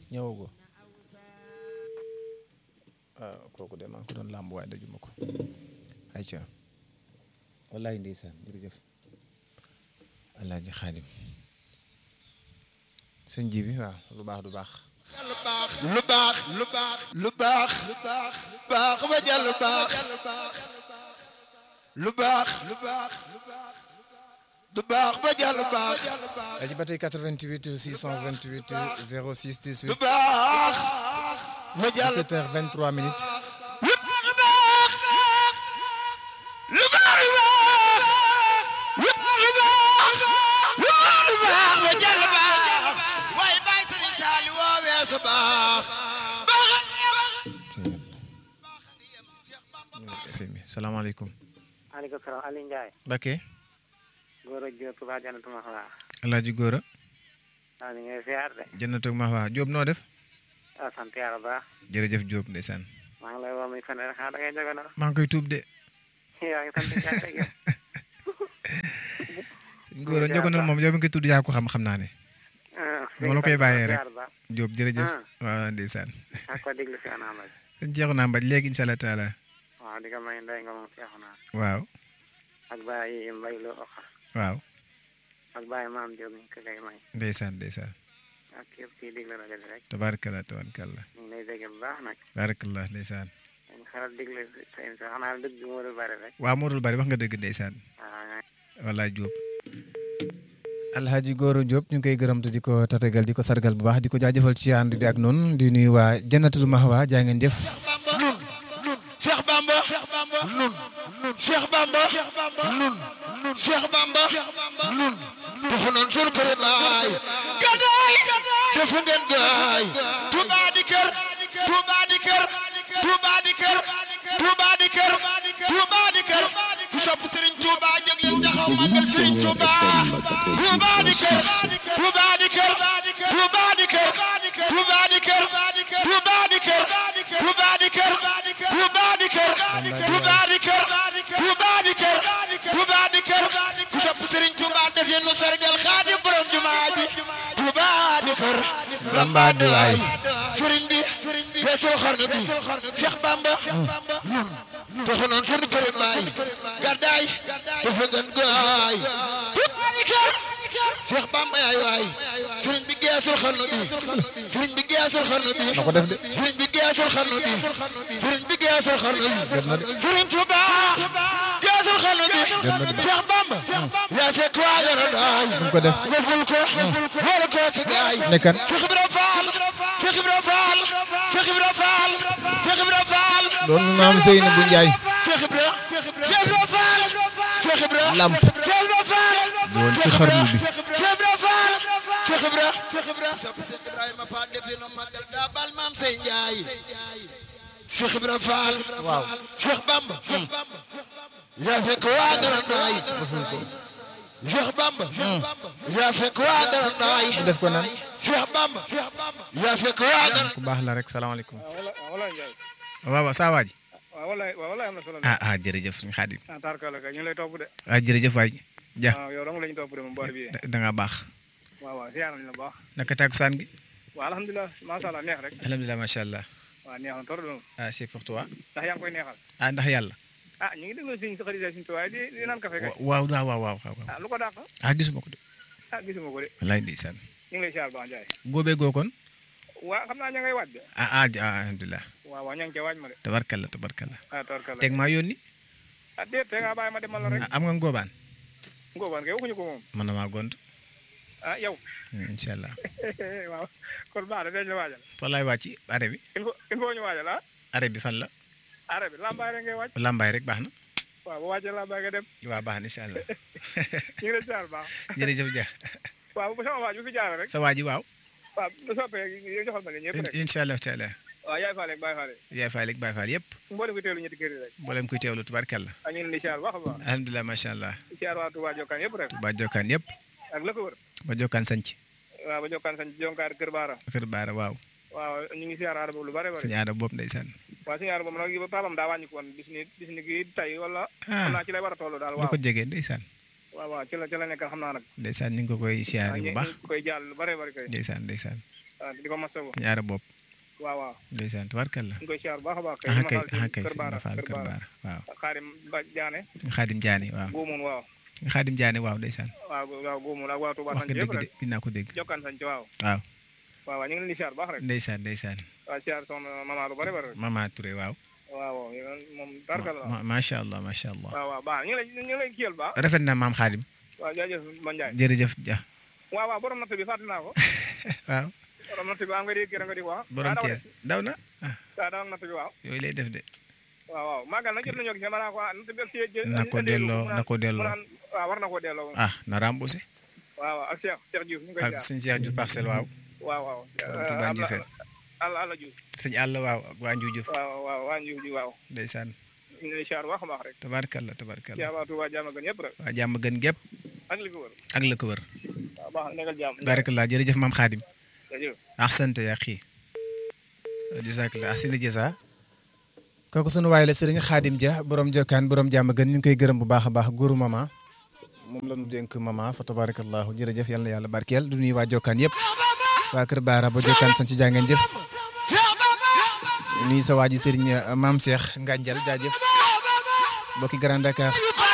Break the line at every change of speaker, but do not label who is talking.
ñëwagoo waaw kooku de maa ngi ko doon làmb waaye dajuma ko ayca wallaay ndeysaan jërëjëf alaaji xaadim sëñ ji bi waaw lu baax du baax
lu baax lu baax lu baax lu baax baax ba jàll baax lu baax lu baax lu baax ba jàll baax
aji ba tey 88 628 06
lu
18
baax ba jàll
17 heures 23 minutes
lu baax lu baax lu baax lu baax lu baax lu baax ba jàll baax waaye bàyyi sëriñ Saali woowee sa baax baax
FMI salaamaaleykum
maaleykum salaam Aliou Ndiaye
Bakke
góor a jóor Touba Jannatul Mahwa
alaaji góora
waaw ni ngay siyaar de
jënnatu ma waa Jóob noo def
waaw sant yàlla baax
jërëjëf Jóob ndeysaan
maa ngi lay woo muy fan rek xanaa da ngay jóge na
maa ngi koy tuub de
yaa ngi sant Ndiaye rek yow
sëñ góora njogonal moom yow mi ngi koy tudd yaa ko xam xam naa ne Dama la koy bàyyee rek. Jóob jërëjëf
Ah.
waaw ndeysaan
ak ko déglu si anam rek
sëñ jeexu naa mbaj léegi incha allah taala
waaw di ko may ndey nga moom seexu naa
waaw
ak bàyyi mbay lu oxa
waaw
ak bàyyi maam Diop ñu ko koy may
ndeysaan ndeysaan
ak képp kii déglu rajo bi rek
tabaarakallah tabaarakallah
ñu ngi lay dégg bu baax nag
baarakallah ndeysaan
dañ xaral déglu sa émission xanaa dëgg bi moo dul bari rek
waaw moo dul bari wax nga dëgg ndeysaan
waaw
wallaay Jóob alhaji Goro Diop ñu ngi koy gërëm te di ko tatagal di ko sargal bu baax di ko jaajëfal ci ànd bi ak noonu di nuyu waa jannatul mahwa jaa ngeen jëf
nun nun Cheikh Bamba nun Cheikh Bamba nun Cheikh Bamba nun defu noon sunu kër baay gadaay defu ngeen gaay Touba di kër Touba di kër Touba di kër Touba di kër Touba di kër ku sopp Serigne Touba jóg leen taxaw màggal Serigne Touba Touba di kër Touba di kër Touba di kër Touba di kër Touba di kër Touba di kër Touba di kër Touba di kër Touba di kër Touba di kër ku sopp Serigne Touba def yéen nu sargal Xaadim borom jumaa ji Touba di kër
Bamba di waay
Serigne bi weesul xarnu bi Cheikh Bamba ñun taxu noon sunu kër baay gàddaay dafa ngeen gaay Touba di kër Cheikh Bamba yaay waay Serigne bi geesul xarnu bi Serigne bi geesul xarnu bi
na ko def de
Serigne bi geesul xarnu bi Serigne bi geesul xarnu bi
jot na de
Serigne Touba geesul xarnu bi
na de.
Cheikh Bamba yaa fekk waa dara daay
mu ko def
nga ful ko boole ko ki gaay
nekkan
Cheikh Ibra Fall Cheikh Ibra Fall Cheikh Ibra Fall Cheikh Ibra Fall
doon maam Seyna bu Njaay
Cheikh Ibra Cheikh Ibra Fall Cheikh Ibra
Lamp.
Cheikh Ibra Fall
di woon ci xarnu bi
Cheikh Ibra Fall Cheikh Ibra Cheikh Ibra sopp Cheikh Ibrahima Fall defe no magal daa bal maam Sey Njaay Cheikh Ibra Fall
waaw
Cheikh Bamba yaa fekk waa dara ndaay Cheikh Bamba yaa fekk waa dara ndaay
mu def ko nan
Cheikh Bamba yaa fekk waa dara
ku baax la rek salaamaaleykum
wala wala Ndiaye
waaw waaw saa waaj
waaw walaay waaw walaay am na solo
ah ah jërëjëf suñu xaadim
ah tarkala kay ñu ngi lay topp de
ah jërëjëf waay ja
waaw yow dong la ñu topp de moom boor bi
da da ngaa baax
waaw waaw siyaar nañ la bu baax
naka tàkkusaan gi
waaw alhamdulilah macha allah neex rek
alhamdulilah macha allah
waaw neex na tor de moom
ah c'est pour toi
ndax yaa ngi koy neexal
ah ndax yàlla
ah ñu ngi déglu suñ xarit suñ tuwaay di di naan café kay
waaw waaw waaw waaw waaw
ah lu ko dàq
ah gisuma ko de
ah gisuma ko de
wallaay ndeysaan
ñu ngi lay siyaar baax Ndiaye
góobee goo kon
waaw xam naa ña ngay waaj de
ah ah ah alhamdulilah
waaw waaw ña ngi ca waaj ma de
tabarkalla tabarkalla
ah tarkala
teg maa yónni
ah déet te nga bàyyi ma demal la rek
ah, am nga ngóobaan
ngóobaan kay waxuñu ko moom
mën na maa gont
ah yow
Hmm, incha allah
waaw kon baax na dañ la waajal
fan laay wàcc arrêt bi
il faut il faut ñu waajal ah
arrêt bi fan la
arrêt bi lambaay rek ngay waaj
lambaay rek baax na
waaw bu wàccee lambaay nga dem
waaw baax na incha allah
ñu ngi lay siyaar baax
jërëjëf ja
waaw bu sama waaj bu fi jaare rek
sa waa ji waaw
waaw bu soppee yow joxal ma leen ñëpp rek
incha allah taala
waaw yaay faale ak baay faale
yaay faal ak baay faal yëpp
mboolem ko teelu ñetti kër yi rek
mboolem kuy teewlu tubarkalla
ah ñu ngi leen di siyaar baax a baax
alhamdulilah macha allah
di siyaar waa Touba Jokkaan yëpp rek
ba jokkaan yëpp
ak la ko wër
ba jokkaan sanc
waaw ba Jokkaan sañ jonkaar kër baara
kër baara waaw
waaw ñu ngi siyaar aada boobu lu bare bare
suñu aada bopp ndeysaan
waaw suñu aada boobu nag ba papam daa wàññi ko woon bis ni bis ni kii tey wala
ah
xam naa ci lay war a toll daal
lu
waaw
ko jege ndeysaan
waaw waaw ci la ci la nekkal xam naa nag
ndeysaan ñu ngi ko koy
waaw
siyaare
ñu
bu baax
ngi koy jàll lu bare bare kay
ndeysaan ndeysaan
waaw di ko masawu
ñaara bopp
waaw waaw
ndeysaan tubaarkalla
ñu ngi koy siyaar bu baax a baax
ah kay
ma
ah kay
kër
sëñ
baara
Ba Fall
kër
kër
baara
Baara waaw
xaarim ba jaane
xaadim jaani waaw
góomun waaw
xaadim jaani waaw ndeysaan
waaw waaw góomun ak waa Touba
wax
sañ
nga
yëpp
dëgg de
rek
dinaa ko dégg
jokkaan sañ ci waaw
waaw
waaw waaw ñu ngi leen di siyaar bu baax rek
ndeysaan ndeysaan
waaw siyaar soxna mama lu bari bari rek
Mama Touré waaw
waaw waaw yéen moom tarkal la
ma macha allah macha allah
waaw waaw baax ñu ngi lay ñu ngi lay kiyal baax
rafet na maam xaadim
waaw jaajëf ma Njaay
jërëjëf ja
waaw waaw borom natt bi fàtte naa ko
waaw
borom natt bi am nga di kii nga di ko wax
borom Thiès daw na ah
waaw dawal natt bi waaw
yooyu lay def de
waaw waaw màggal na jot nañoo gis ma naa ko natt bi ak si
na ko delloo na ko delloo
waaw war na ko delloo
ah na remboursé
waaw waaw ak Cheikh Cheikh Diouf ñu ngi koy
ak
jaar
sëñ Cheikh Diouf parcelle waaw
waaw waaw
borom Touba Ndifène
Alla Alla Diouf
sëñ àll waaw ak waa Ndiou Diouf
waaw waaw waa Diouf ji waaw
ndeysaan
ñu ngi lay siyaar bu baax a baax rek
tabarkalla tabarkalla
siyaar waa Touba jàmm gën yëpp rek
waa jàmm gën gépp
ak li ko wër
ak la ko wër
waaw baax nekkal jàmm
barakallah jërëjëf maam xaadim
jërëjëf
ahsanta ya xii jazakallah asina jasa kooku sunu waay la sëriñ xaadim ja borom jokkaan borom jàmm gën ñu ngi koy gërëm bu baax a baax góoru mama moom la ñu dénk mama fa tabarakallahu jërëjëf yal na yàlla barkeel du nuyu waa jokkaan yëpp waa kër baara ba jokkaan san ci jàngeen jëf nuyu sa waa ji sëriñ maam Cheikh Nganjal jaajëf mbokki Grand Dakar